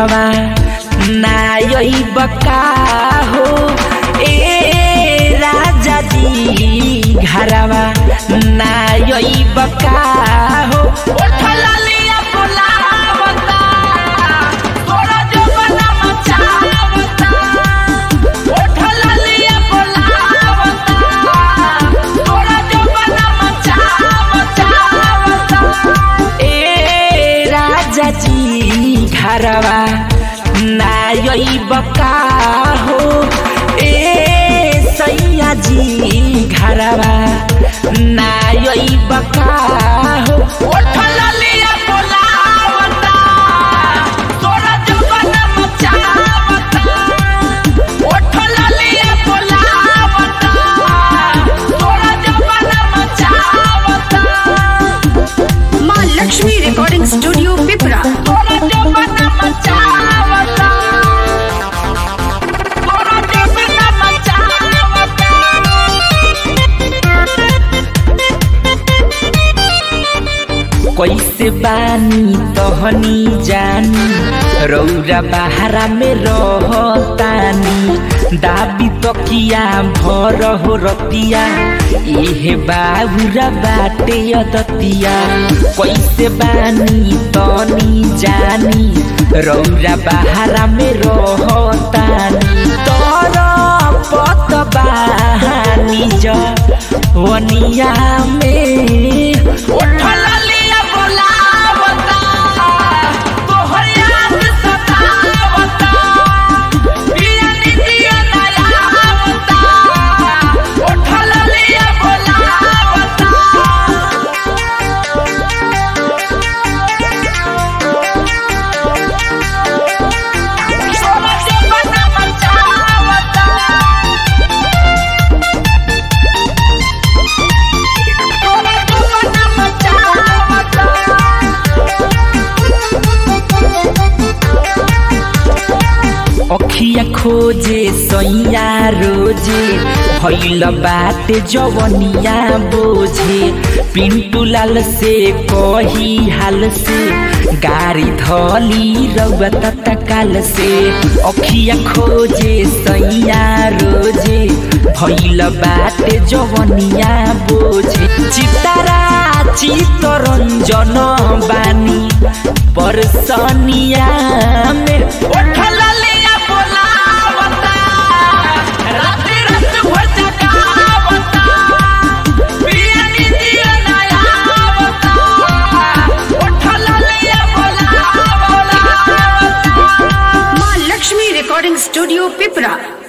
घरवा नायई बका हो ए राजा जी घरवा नायई बका हो उठला लिया बोलावता थोड़ा जो बना मचावता उठला लिया बोलावता थोड़ा जो बना मचावता ए राजा जी घरवा नायई बका हो ए सैया जी घरवा नायई बका हो उठला लिया बोलावता तोरा जवाना मचावता उठला लिया बोलावता तोरा जवाना मचावता माँ लक्ष्मी रिकॉर्डिंग स्टूडियो पिपरा तोरा जवाना मचावता तोरा जवाना मचावता कैसे बानी तहनी जानी रौरा बहारा में रहतानी दाबी तकिया भर हो रतिया एहे बाबुरा बाटे अदतिया कैसे बानी तनी जानी रौरा बहारा में रहतानी तर पत बहानी जवनिया में उठला लिया बोलावता तोहर याद सतावता पिया नितिया नयावता उठला लिया बोलावता सोना से बना मचावता तोरा जवाना मचावता अखिया खोजे सैया रोजे भैल बाटे जवनिया बोझे पिंटू लाल से कही हाल से गाड़ी धली रउआ तत्काल से अखिया खोजे सैया रोजे भैल बाटे जवनिया बोझे चितारा चितरंजन बानी परसनिया में उठला लिया बोलावता रात रात भर जगावता पिया नितिया नयावता उठला लिया बोलावता माँ लक्ष्मी रिकॉर्डिंग स्टूडियो पिपरा